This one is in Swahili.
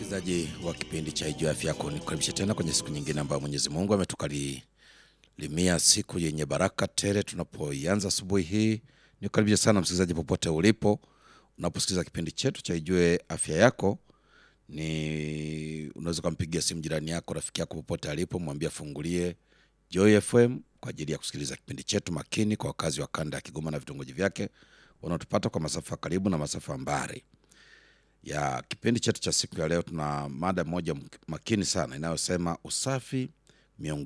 msikilizaji wa kipindi cha Ijua Afya Yako, nikukaribisha tena kwenye siku nyingine ambayo Mwenyezi Mungu ametukalimia siku yenye baraka tele. Tunapoianza asubuhi hii, nikukaribisha sana msikilizaji, popote ulipo unaposikiliza kipindi chetu cha Ijue Afya Yako. Ni unaweza ukampigia simu jirani yako, rafiki yako, popote alipo, mwambie afungulie Joy FM kwa ajili ya kusikiliza kipindi chetu makini, kwa wakazi wa kanda ya Kigoma na vitongoji vyake wanaotupata kwa masafa karibu na masafa mbali ya kipindi chetu cha siku ya leo, tuna mada moja makini sana inayosema usafi miongoni